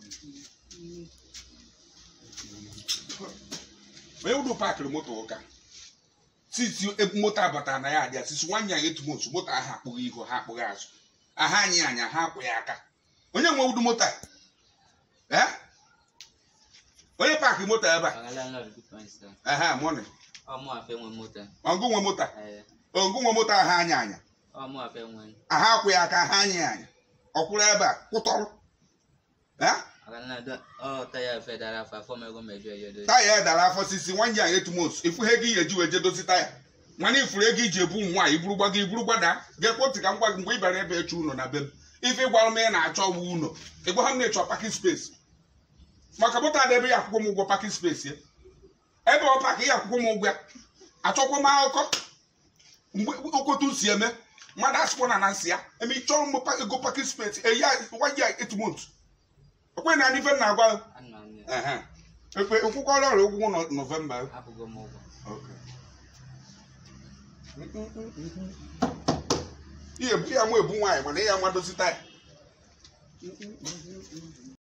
onye wudu paakịrị moto ụka titi moto abatara na ya adịa sisi nwanyị anyị etumotu moto ahụ akpụghị ihu ha akpụghị azụ aha anyị anya ha akwụghị aka onye nwe wudu moto a Eh? onye paakị moto ebe a Our landlord good point, sir. aha mọnị Ọmụ afe nwe moto. ọngụ nwe moto a Eh, ọngụ nwe moto aha anya anya ọmụ afe nwe. aha akwụghị aka aha anyị anya ọkwụrụ ebe a kwụtọrọ Eh? Our landlord ọ taya afe dara afa fọm ego mejọ ya dozi. taya ya dara afọ sisi nwanyị anyị etumotu ifu ha ego ihe eji wee jedozi taya mana ifuru ego iji ebu nwaanyị iburu gbaga iburu gbada ga-ekwentị ka m gwa gị mgbe ị bịara ebe eche ụlọ na be m ife ịgwara m ị na-achọ ọgwụ ụlọ ịgwa ha m na-echọ pakin spesi maka moto ada ebe ya akwụkwọ m ụgwọ pakin spesi ya ebe ọ pak ya akwụkwọ m ụgwọ ya achọkwa m akụkọ mgbe okotu si eme mmadụ asịkwa na na nsị ya eme ịchọrọ m pa- ego pakin spesi eyi nwanyị ya etumotu okwe na ife m na-agwa gị. Ana m ya. Ehe. ekwe nkwụkwọrọ ọrụ ụgwọ nọ- nọvemba Akwụgo m ụgwọ. ihe ebu ya mụ ebu nwaanyị mana ihe amadozi taya